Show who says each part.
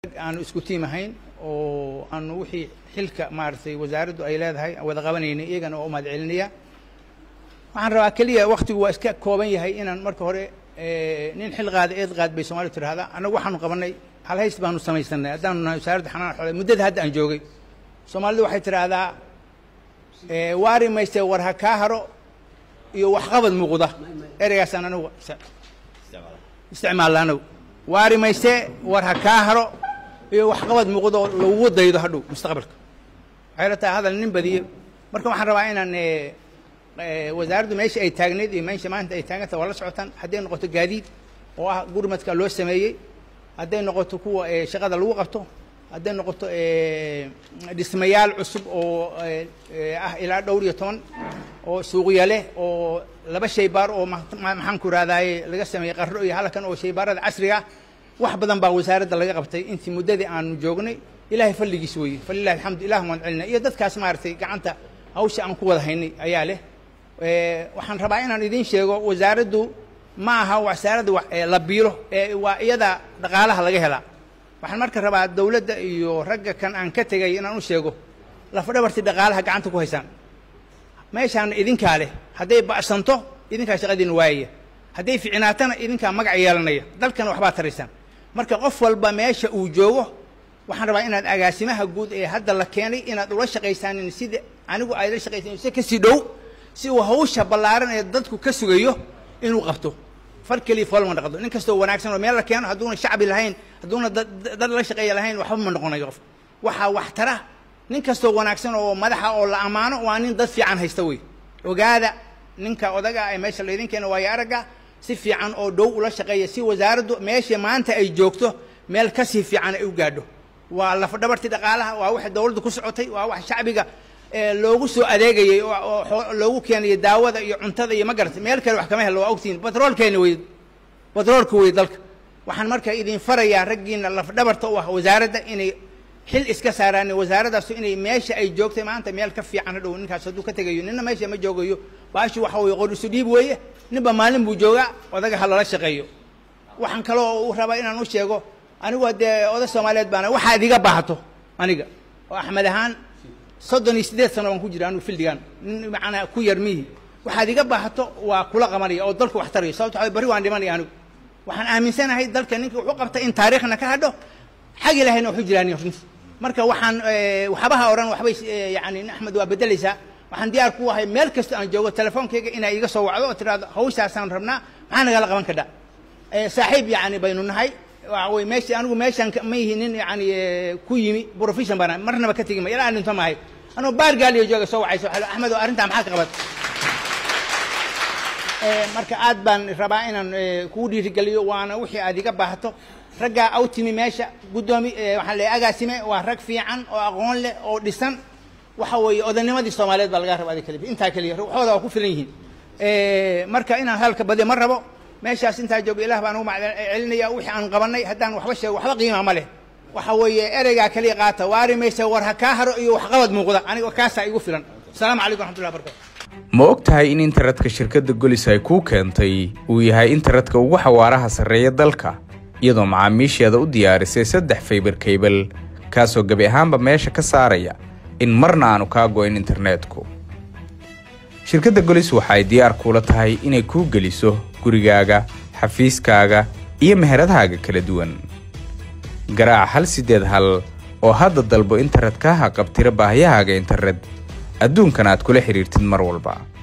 Speaker 1: aanu isku tiim ahayn oo aanu wixii xilka maaragtay wasaaraddu ay leedahay wada qabanaynay iyagana oo umahad celinaya waxaan rabaa keliya waktigu waa iska kooban yahay inaan marka hore nin xil qaada eed qaad bay soomalidu tidhahdaa annagu waxaanu qabanay hal hays baanu samaysanay haddaanu nahay wasaaradda xanaan xoole muddada hadda aan joogay soomaalidu waxay tidhaahdaa waari mayste war ha kaa haro iyo waxqabad muuqda ereygaasaan anigu isticmaalla anagu waari mayste war ha kaa haro iyo waxqabad muuqda oo lagugu daydo hadhow mustaqbalka waxay la tahay hadal nin badiye marka waxaan rabaa inaan wasaaraddu meesha ay taagnayd iyo meesha maanta ay taaganta waa la socotaan hadday noqoto gaadiid oo ah gurmadka loo sameeyey hadday noqoto kuwa shaqada lagu qabto hadday noqoto dhismayaal cusub oo ah ilaa dhowr iyo toban oo suuqya leh oo laba shaybaar oo maxaan ku ihahdaye laga sameeyey qarro iyo halkan oo shaybaarada casriga ah wax badan baa wasaaradda laga qabtay intii muddadii aanu joognay ilaahay falligiis weeye falilahi alxamdu ilah waan celina iyo dadkaas maaragtay gacanta hawsha aan ku wada haynay ayaa leh waxaan rabaa inaan idiin sheego wasaaraddu ma aha wasaaradda la biilo waa iyada dhaqaalaha laga helaa waxaan marka rabaa dawladda iyo ragga kan aan ka tegay inaan u sheego lafdhabartii dhaqaalaha gacanta ku haysaan meeshaan idinkaa leh hadday ba'santo idinkaa shaqadiina waayaya hadday ficnaatana idinkaa magac yeelanaya dalkana waxbaa taraysaan marka qof walba meesha uu joogo waxaan rabaa inaad agaasimaha guud ee hadda la keenay inaad ula shaqaysaanin sida anigu ay la shaqaysan si kasii dhow si uu hawsha ballaaran ee dadku ka sugayo inuu qabto far keliya foolma dhaqdo nin kastoo wanaagsan oo meel la keeno hadduuna shacbi lahayn hadduuna dad la shaqeeya lahayn waxba ma noqonayo qof waxaa wax tara nin kastoo wanaagsan oo madaxa oo la ammaano waa nin dad fiican haysta wey ogaada ninka odaga ee meesha laydin keeno waayo aragga si fiican oo dhow ula shaqeeya si wasaaraddu meesha maanta ay joogto meel kasii fiican ay u gaadho waa lafdhabartii dhaqaalaha waa wax dawladdu ku socotay waa wax shacbiga loogu soo adeegayay oo loogu keenayo daawada iyo cuntada iyo ma garatay meel kale wax kama helo waa ogtihiin batroolkeena wey batroolka wey dalka waxaan marka idin farayaa raggiina lafdhabarta u ah wasaaradda inay xil iska saaraan wasaaradaasu inay meesha ay joogtay maanta meel ka fiican hadhow ninkaas hadduu ka tegayo nina meesha ma joogayo baashu waxa weye qor isu dhiib weeye ninba maalin buu joogaa odaga ha lala shaqeeyo waxaan kaloo u rabaa inaan u sheego anigu dee oday soomaaliyeed baana waxaad iga baahato aniga oo axmed ahaan soddon iyo siddeed sano baan ku jira anigu fildigan nin macnaa ku yar mihi waxaad iga baahato waa kula qabanaya oo dalku wax tarayo sababto waxa barri waan dhimanaya anigu waxaan aaminsanahay dalka ninka wuxuu qabtay in taariikhna ka hadho xag ilahayna waxu jiraan runti marka waxaan waxbaha odhan waxbay yani axmed waa beddelaysaa waxaan diyaar ku ahay meel kasta aan joogo telefoonkayga inaa iga soo wacdo oo tiraahdo hawshaasaan rabnaa maxaa nagala qaban kadha saaxiib yani baynu nahay waxa wey meesha anigu meeshaan ma yihi nin yani ku yimi profession baan marnaba ka tegi ma ilaa dhinto maahay anuu baar gaaliyo jooga soo wacayso axmed oo arrintaa maxaa ka qabat marka aad baan rabaa inaan kugu dhiirigeliyo waana wixii aad iga baahato raggaa aw timi meesha guddoomi waxaan leeyahay agaasime waa rag fiican oo aqoon leh oo dhisan waxa weeye odanimadii soomaaliyeed baa laga raba adi kaliya intaa keliya waxooda waa ku filan yihiin marka inaan halka badiyo ma rabo meeshaas intaa jooga ilah baan ugu maccelinaya wixii aan qabanay haddaan waxba sheego waxba qiima ma leh waxa weeye ereygaa keliya qaata waari maysa war ha kaa haro iyo waxqabad muuqda aniga kaasaa igu filan asalaamu calaykum raxmatullahi barakatu
Speaker 2: ma og tahay in internetka shirkadda golis ay kuu keentay uu yahay internetka ugu xawaaraha sarreeya dalka iyadoo macaamiisheeda u diyaarisay saddex faybar kaybal kaasoo gebi ahaanba meesha ka saaraya in marna aanu kaa go'in internetku shirkadda golis waxa ay diyaar kuula tahay inay kuu geliso gurigaaga xafiiskaaga iyo meheradahaaga kala duwan garaac hal siddeed hal oo hadda dalbo internet kaa haqabtira baahiyahaaga internet adduunkan aad kula xidhiirtid mar walba